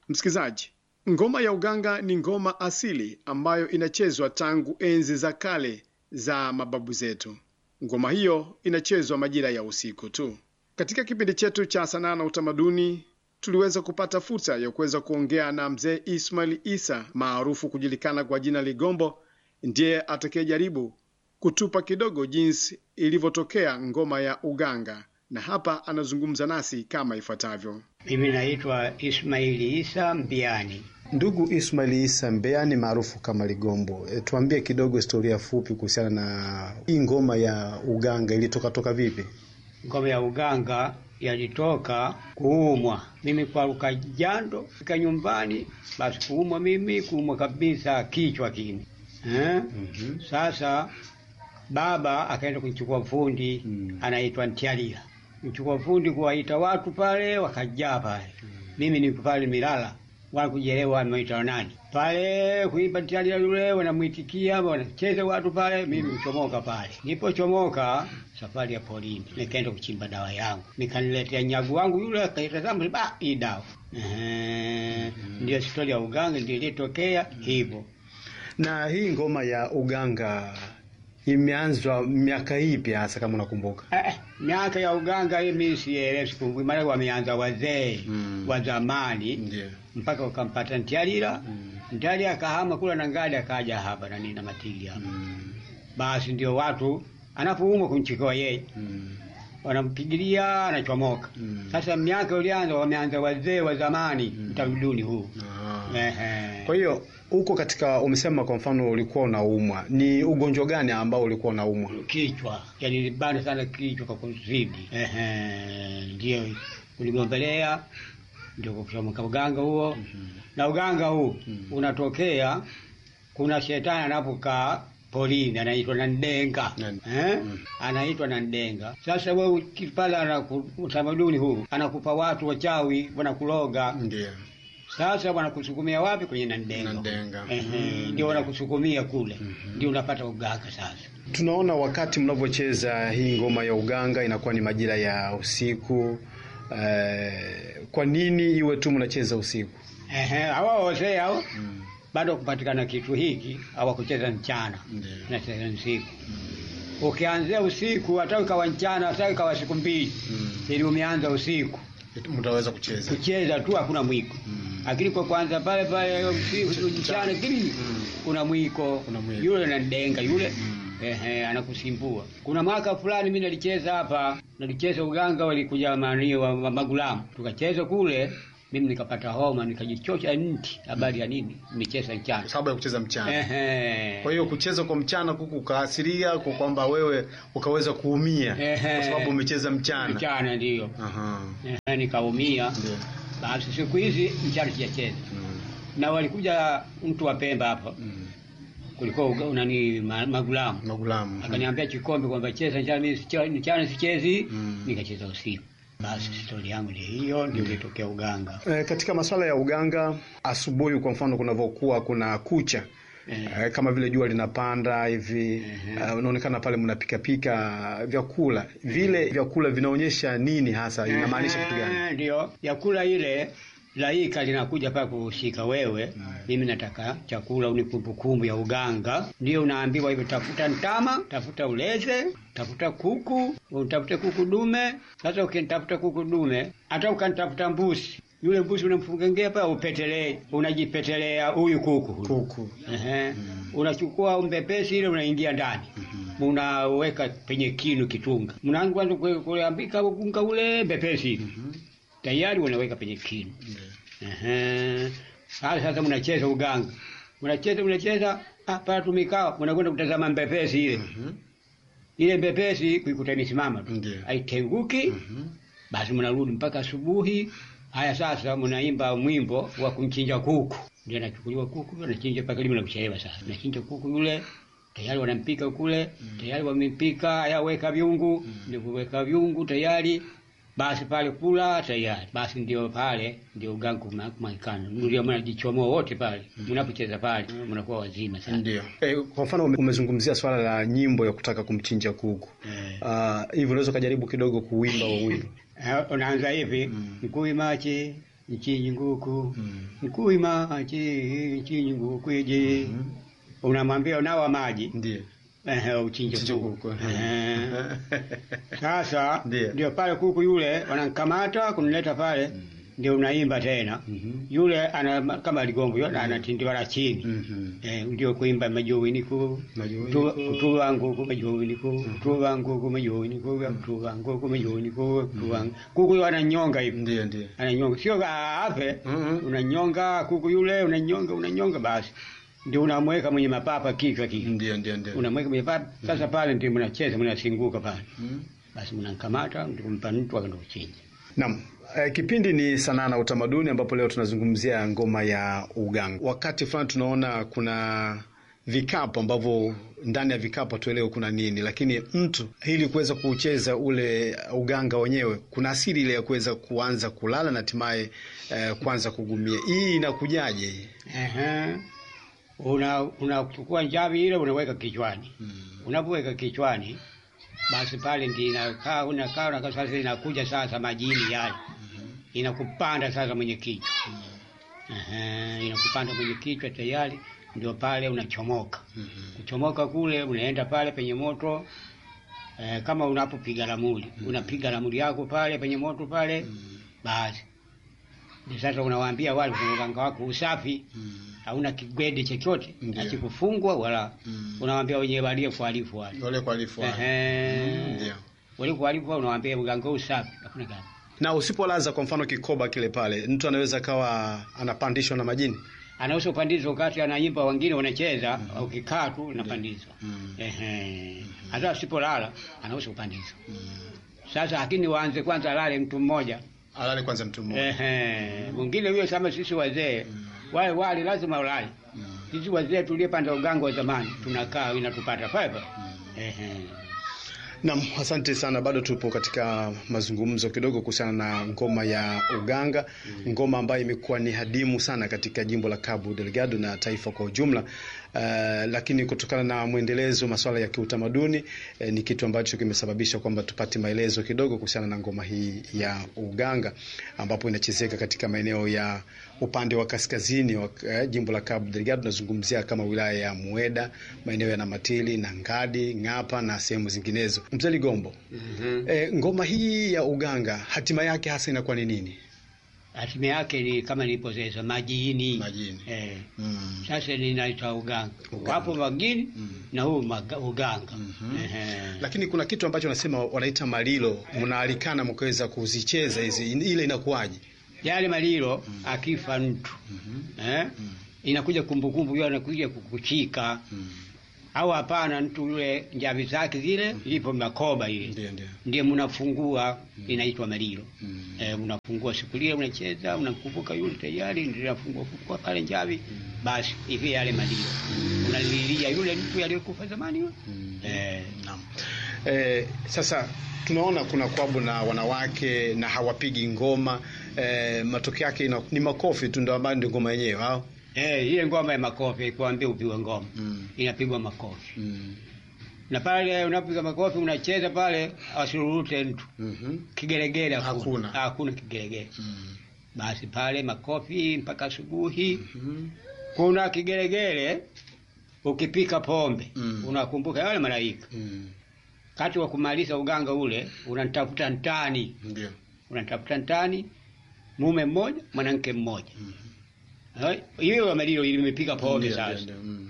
Msikilizaji, ngoma ya uganga ni ngoma asili ambayo inachezwa tangu enzi za kale za mababu zetu. Ngoma hiyo inachezwa majira ya usiku tu. Katika kipindi chetu cha sanaa na utamaduni, tuliweza kupata fursa ya kuweza kuongea na mzee Ismail Isa maarufu kujulikana kwa jina Ligombo, ndiye atakayejaribu kutupa kidogo jinsi ilivyotokea ngoma ya uganga, na hapa anazungumza nasi kama ifuatavyo. Mimi naitwa Ismaili Isa Mbiani. Ndugu Ismail Isa Mbeani maarufu kama Ligombo, e, tuambie kidogo historia fupi kuhusiana na hii ngoma ya uganga ilitoka toka vipi? Ngoma ya uganga yalitoka kuumwa, mimi kwaruka jando fika nyumbani, basi kuumwa mimi kuumwa kabisa kichwa kini eh? Mhm. Sasa baba akaenda kumchukua fundi Mm. anaitwa Ntialila, mchukua fundi kuwaita watu pale, wakajaa pale. Mimi niko pale Milala, wala kujielewa ameita nani pale kuimba Ntialila yule, wanamwitikia wanacheza watu pale, mimi kuchomoka pale. Nipochomoka safari ya polini, nikaenda kuchimba dawa yangu, nikaniletea nyagu wangu yule, akaitazama ba, hii dawa Ehe, ndio stori ya uganga ndio ilitokea hivyo. Na hii ngoma ya uganga imeanzwa miaka ipi hasa kama unakumbuka? Eh, miaka ya uganga hii mimi sielewi, sikumbuki, maana wameanza wazee Mm. wa zamani Ndio. mpaka wakampata Ntialila. Mm. Ntialila akahama kula na ngali akaja hapa na nini na matili hapa, Mm. basi ndio watu anapoumwa kumchikoa yeye Mm. wanampigilia anachomoka. Mm. Sasa miaka ulianza, wameanza wazee wa zamani Mm. utamaduni huu Ah. Ehe. Kwa hiyo huko katika, umesema kwa mfano ulikuwa unaumwa, ni ugonjwa gani ambao ulikuwa unaumwa? kichwa yani libana sana kichwa kwa kuzidi. Ehe, ndio uligombelea ndio kuchomoka uganga huo na uganga huu Mhm. unatokea, kuna shetani anapokaa polini anaitwa na ndenga Nan- eh? Mhm. anaitwa na ndenga. Sasa wewe ukipala anaku, utamaduni huu anakupa watu wachawi wanakuloga. Ndio. Sasa wanakusukumia wapi? Kwenye na ndenga, Nandenga. Ehe, Mhm. ndio wanakusukumia kule, Mhm. ndio unapata uganga sasa. Tunaona wakati mnavyocheza hii ngoma ya uganga inakuwa ni majira ya usiku. Eh, kwa nini iwe tu mnacheza usiku? Ehe, hawa wazee hao bado kupatikana kitu hiki hawakucheza mchana, Ndio. nacheza usiku. Ukianzia usiku, hata ikawa mchana, hata ikawa siku mbili, Mm. ili umeanza usiku Mtaweza kucheza. kucheza tu, hakuna mwiko. Mm. Lakini kwa kwanza pale pale usiku mchana kili Mm. kuna mwiko, Kuna mwiko. yule nandenga yule Mm. Ehe, anakusimbua. Kuna mwaka fulani mimi nalicheza hapa, nalicheza uganga, walikuja mani wa, wa magulamu, tukacheza kule, mimi nikapata homa, nikajichosha nti. Habari ya nini? Nimecheza mchana. Kwa sababu ya kucheza mchana. Ehe. Kwa hiyo kucheza kwa mchana kuku ukaasiria kwa kwamba wewe ukaweza kuumia Ehe. kwa sababu umecheza mchana. mchana ndiyo. Aha. Ehe, nikaumia. Ndio. Basi siku hizi mchana sijacheza, Mm. na walikuja mtu wa Pemba hapa, Mm. kulikuwa uga- nani ma, magulamu Magulamu. akaniambia Chikombe kwamba cheza mchana, mimi sicha- mchana sichezi, Mm. nikacheza usiku. Basi stori yangu ndio hiyo, ndio ilitokea uganga. E, katika masuala ya uganga, asubuhi kwa mfano kunavyokuwa kuna kucha Eh. e, kama vile jua linapanda hivi Ehe. e, unaonekana pale mnapikapika vyakula vile vyakula vinaonyesha nini hasa, inamaanisha kitu gani? Eh, Ndio yakula ile laika linakuja pale kuhusika wewe. Mimi nataka chakula uni kumbukumbu ya uganga, ndio unaambiwa hivyo, tafuta ntama, tafuta uleze, tafuta kuku, utafute kuku dume. Sasa ukinitafuta kuku dume, hata ukanitafuta mbuzi, yule mbuzi unamfungengea pale, upetelee, unajipetelea huyu kuku huyu. Kuku. Ehe. Unachukua mbepesi ile unaingia ndani. Unaweka penye kinu kitunga. Mnaanza kwanza kue- kuambika unga ule mbepesi ile. Tayari unaweka penye kinu. Ehe. Sasa sasa mnacheza uganga. Mnacheza mnacheza ah pale tumikao mnakwenda kutazama mbepesi ile. Ile mbepesi kuikuta imesimama tu. Ndio. Haitenguki. Basi mnarudi mpaka asubuhi. Haya sasa mnaimba mwimbo wa kumchinja kuku. Ndio anachukuliwa kuku, anachinja mpaka limo la kuchelewa sasa. Anachinja kuku yule, tayari wanampika kule, tayari wamempika, haya weka viungu, ndio kuweka viungu tayari. Basi pale kula tayari. Basi ndio pale ndio uganga kumaikana. Ndio mnajichomoa wote pale. Mnapocheza pale mnakuwa wazima sana. Ndio. E, kwa mfano ume- umezungumzia swala la nyimbo ya kutaka kumchinja kuku Eh. Ah, hivi unaweza ukajaribu kidogo kuwimba huo wimbo? Eh, unaanza hivi Mm. mkui machi nchinyi nguku Mm. nkuima chi nchinyi nguku iji unamwambia unawa maji Ndiyo. ehe, uchinje Chinja kuku kuku. Ehe. Sasa Ndiyo. ndio pale kuku yule wanamkamata kunileta pale, ndio unaimba tena. Mhm. Yule ana kama ligombo yule anatindiwa la chini Mhm. eh, ndio kuimba majowiniko Majowiniko. kutuva nguku majowiniko kutuva nguku majowiniko kutuva nguku majowiniko kutuva kuku yule ananyonga hivi Ndiyo, ndiyo. ananyonga, sio afe Mhm. unanyonga kuku yule unanyonga unanyonga, basi ndio unamweka mwenye mapapa kichwa kile Ndiyo, ndiyo, ndiyo. unamweka kwenye papa. Sasa pale ndio mnacheza mnasinguka pale, Mhm. basi mnamkamata ndio kumpa mtu akaenda kuchinja. Naam. Eh, kipindi ni sanaa na utamaduni ambapo leo tunazungumzia ngoma ya uganga. Wakati fulani tunaona kuna vikapu ambavyo ndani ya vikapu hatuelewe kuna nini, lakini mtu ili kuweza kucheza ule uganga wenyewe kuna asili ile ya kuweza kuanza kulala na hatimaye eh, kuanza kugumia. Hii inakujaje? hii? Ehe. Una unachukua njavi ile unaweka kichwani. Unapoweka kichwani basi pale ndio inakaa unakaa unakaa sasa inakuja sasa majini yale. Inakupanda sasa mwenye kichwa. Ehe, inakupanda mwenye kichwa tayari ndio pale unachomoka. Kuchomoka kule unaenda pale penye moto eh, kama unapopiga ramuli, unapiga ramuli yako pale penye moto pale basi. Ndio sasa unawaambia wale kwenye uganga wako usafi hauna kigwede chochote Ndiyo. hakikufungwa wala Mm. unawaambia wenyewe walie kuhalifu wale Wale kualifu wale. Ehe. Ndio. wale kuhalifu wale unawaambia uganga huu safi hakuna gani Na usipolaza kwa mfano kikoba kile pale, mtu anaweza kawa anapandishwa na majini. anaweza kupandizwa wakati anaimba, wengine wanacheza, ukikaa tu unapandizwa. Mm. Ehe, hata asipolala anaweza kupandizwa. Sasa lakini waanze kwanza alale mtu mmoja Alale kwanza mtu mmoja. ehe, mwingine huyo kama sisi wazee wale wale lazima ulale. Sisi wazee tuliyepanda uganga wa zamani tunakaa inatupata pale pale. Ehe. Naam, asante sana. Bado tupo katika mazungumzo kidogo kuhusiana na ngoma ya uganga, ngoma ambayo imekuwa ni hadimu sana katika jimbo la Cabo Delgado na taifa kwa ujumla. Uh, lakini kutokana na mwendelezo masuala ya kiutamaduni eh, ni kitu ambacho kimesababisha kwamba tupate maelezo kidogo kuhusiana na ngoma hii ya uganga ambapo inachezeka katika maeneo ya upande wa kaskazini wa eh, jimbo la Cabo Delgado. Tunazungumzia kama wilaya ya Mueda, maeneo ya Namatili na Ngadi, Ng'apa na sehemu zinginezo. Mzee Ligombo, Mhm. eh, ngoma hii ya uganga hatima yake hasa inakuwa ni nini? Hatima yake ni kama nilipozeza majini. Majini. Eh. Mm. Sasa ninaita uganga. Uganga. Wapo magini Mm. na huu maga- uganga. Mhm. Ehe. Lakini kuna kitu ambacho wanasema wanaita malilo, mnaalikana mkaweza kuzicheza hizi, ile inakuwaje? Yale malilo akifa mtu eh, inakuja kumbukumbu hiyo, anakuja kukuchika au hapana, mtu yule njavi zake zile ipo makoba ile Ndio, ndio. ndiye mnafungua, inaitwa malilo. Mm. Eh, mnafungua siku ile, mnacheza, mnakumbuka yule tayari ndio nafungua fungua pale njavi, basi hivi yale malilo unalilia yule mtu aliyekufa zamani yule eh, Naam. Eh, sasa tunaona kuna kwabu na wanawake na hawapigi ngoma eh, matokeo yake ina- ni makofi tu ndio ambayo ndio ngoma yenyewe au? eh, ile ngoma ya makofi kuambia upigwe ngoma Mm. inapigwa makofi Mm. na pale unapiga makofi unacheza pale, asururute mtu Mhm. kigelegele Hakuna. hakuna kigelegele. Mm. Basi pale makofi mpaka asubuhi. Mhm. Kuna kigelegele, ukipika pombe Mm. unakumbuka yale malaika. Mm. Kati wa kumaliza uganga ule unanitafuta ntani, Ndio. unanitafuta ntani, mume mmoja mwanamke mmoja. Hai, Hiyo amelio limepiga pombe Ndio, sasa. ndio, ndio. Mm.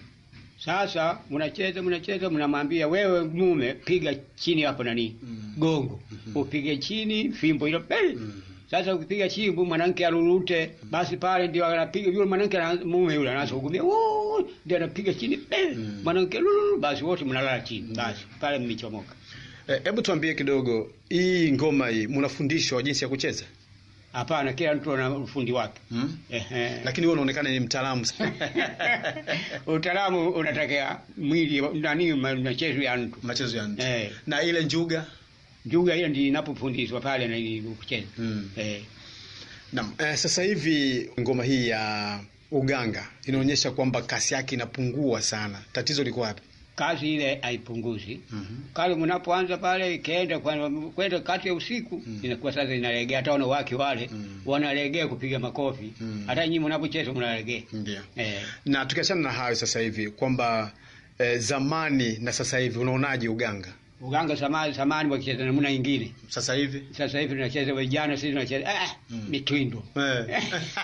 Sasa mnacheza mnacheza, mnamwambia wewe mume, piga chini hapo nani Mm. gongo, upige chini fimbo hilo pele. Mm. Sasa ukipiga chimbo mwanamke arurute, basi pale ndio anapiga yule mwanamke ana- mume yule anaanza kugumia, "Woo!" ndio anapiga chini pele, Mm. mwanamke lulu, basi wote mnalala chini, basi pale mmechomoka. Eh, Hebu tuambie kidogo hii ngoma hii mnafundishwa jinsi ya kucheza? Hapana, kila mtu ana ufundi wake. Mm. Ehe. Lakini wewe unaonekana ni mtaalamu sana. Utaalamu unatakia mwili nani, machezo ya mtu Machezo ya nje. eh. Na ile njuga? Njuga hiyo ndio inapofundishwa pale na ni kucheza Mm. eh. Naam. Eh, sasa hivi ngoma hii ya uganga inaonyesha kwamba kasi yake inapungua sana. Tatizo liko wapi? kazi ile haipunguzi. Mhm. Kale mnapoanza pale ikaenda kwa- kwenda kati ya usiku inakuwa sasa inalegea, hata wanawake wale Mm. wanalegea kupiga makofi, Mm. hata nyinyi mnapocheza mnalegea Ndio. eh. Na tukiachana na hayo sasa hivi kwamba eh, zamani na sasa hivi unaonaje uganga Uganga zamani zamani wakicheza namna nyingine, sasa hivi? sasa hivi tunacheza vijana, sisi tunacheza ah, Mm. mitwindo Eh.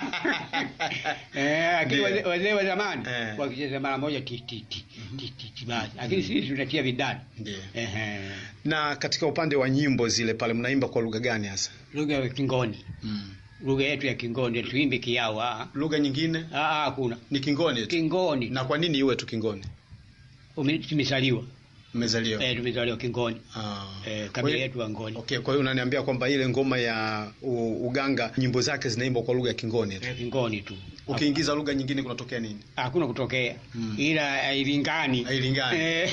Eh, lakini Ndio. wazee wazee wa zamani Eh. wakicheza mara moja ti ti ti ti ti ti basi, lakini sisi tunatia vidani Ndio. ehe, Na katika upande wa nyimbo zile pale mnaimba kwa lugha gani hasa? lugha ya Kingoni, lugha yetu ya Kingoni, tuimbe kiao? Ah, Lugha nyingine ah, hakuna ni Kingoni tu. Kingoni. Na kwa nini iwe tu Kingoni? Ume- tumezaliwa Mmezaliwa. eh, tumezaliwa Kingoni Ah. eh, Kwa kabila hiyo- yetu Wangoni Okay, kwa hiyo unaniambia kwamba ile ngoma ya u, uganga nyimbo zake zinaimbwa kwa lugha ya Kingoni tu. eh, Kingoni tu, Ukiingiza lugha nyingine kunatokea nini? hakuna kutokea Mm. ila hailingani Hailingani. Eh,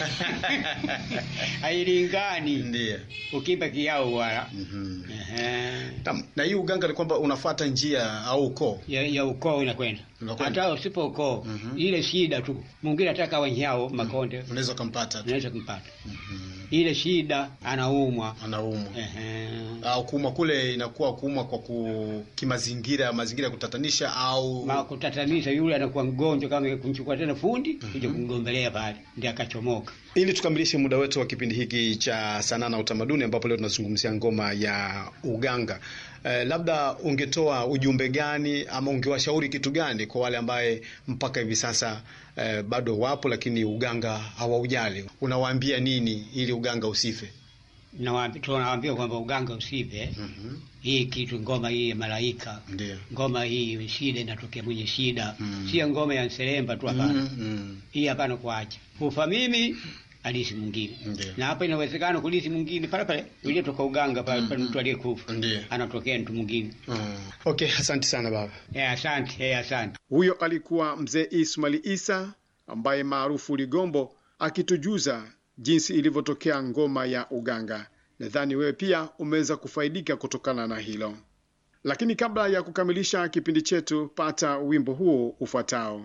hailingani Ndiyo. ukimba kiao wala Mhm. Ehe. Naam, Na hii uganga ni kwamba unafuata njia au ukoo. ya, ya ukoo inakwenda Inakwenda. hata usipo ukoo Mhm. ile shida tu mwingine ataka wanyao makonde Unaweza ukampata tu. unaweza kumpata Mhm. ile shida anaumwa Anaumwa. Ehe. Au kuumwa kule inakuwa kuumwa kwa ku, kimazingira, mazingira ya kutatanisha au Ma kutatanisha yule anakuwa mgonjwa kama kumchukua tena fundi kuja kumgombelea pale ndiye akachomoka Ili tukamilishe muda wetu wa kipindi hiki cha sanaa na utamaduni, ambapo leo tunazungumzia ngoma ya uganga. Eh, labda ungetoa ujumbe gani ama ungewashauri kitu gani kwa wale ambaye mpaka hivi sasa eh, bado wapo lakini uganga hawaujali? Unawaambia nini ili uganga usife? Nawaambi- tunawaambia kwamba uganga usipe mm hii kitu ngoma hii ya malaika Ndio. ngoma hii shida inatokea mwenye shida Mm. sio ngoma ya nselemba tu hapana Mm, mm. hii hapana kuacha kufa mimi alisi mwingine Ndio. na hapa inawezekana kulisi mwingine pale pale uliotoka uganga pale pale mtu aliyekufa Ndio. anatokea mtu mwingine Mm. Okay, asante sana baba. eh asante eh asante Huyo alikuwa mzee Ismail Isa ambaye maarufu Ligombo akitujuza jinsi ilivyotokea ngoma ya uganga. Nadhani wewe pia umeweza kufaidika kutokana na hilo. Lakini kabla ya kukamilisha kipindi chetu, pata wimbo huo ufuatao.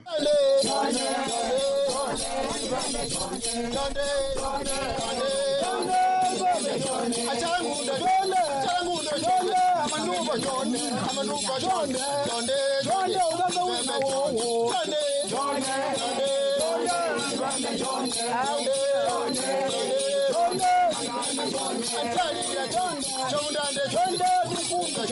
Chonde, chonde, chonde,